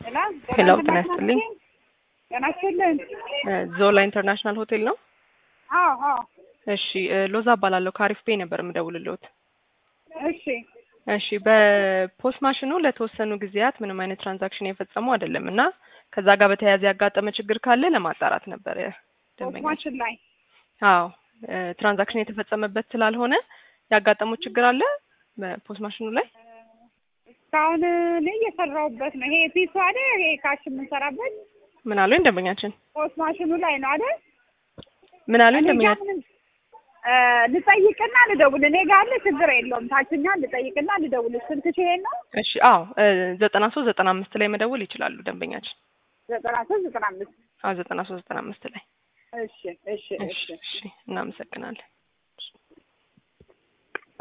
ሄሎ ጤና ይስጥልኝ። ጤና ይስጥልኝ። ዞላ ኢንተርናሽናል ሆቴል ነው? አዎ አዎ። እሺ ሎዛ እባላለሁ ከአሪፍ ፔይ ነበር የምደውልልዎት። እሺ እሺ በፖስት ማሽኑ ለተወሰኑ ጊዜያት ምንም አይነት ትራንዛክሽን የፈጸሙ አይደለም እና ከዛ ጋር በተያያዘ ያጋጠመ ችግር ካለ ለማጣራት ነበር ደንበኛ። ማሽን ላይ አዎ ትራንዛክሽን የተፈጸመበት ስላልሆነ ያጋጠሙት ችግር አለ በፖስት ማሽኑ ላይ? እስካሁን እኔ እየሰራሁበት ነው። ይሄ ፒሱ አይደል? ይሄ ካሽ የምንሰራበት ምን አሉኝ ደንበኛችን? ፖስት ማሽኑ ላይ ነው አይደል? ምን አሉኝ እኔ ጋ ደንበኛችን? ምንም እ ልጠይቅና ልደውል። እኔ ጋር አለ ችግር የለውም። ታችኛ ልጠይቅና ልደውል። ስልክሽ ይሄን ነው? እሺ አዎ ዘጠና ሶስት ዘጠና አምስት ላይ መደወል ይችላሉ ደንበኛችን። ዘጠና ሶስት ዘጠና አምስት አዎ ዘጠና ሶስት ዘጠና አምስት ላይ እሺ እሺ እሺ እሺ እሺ እናመሰግናለን።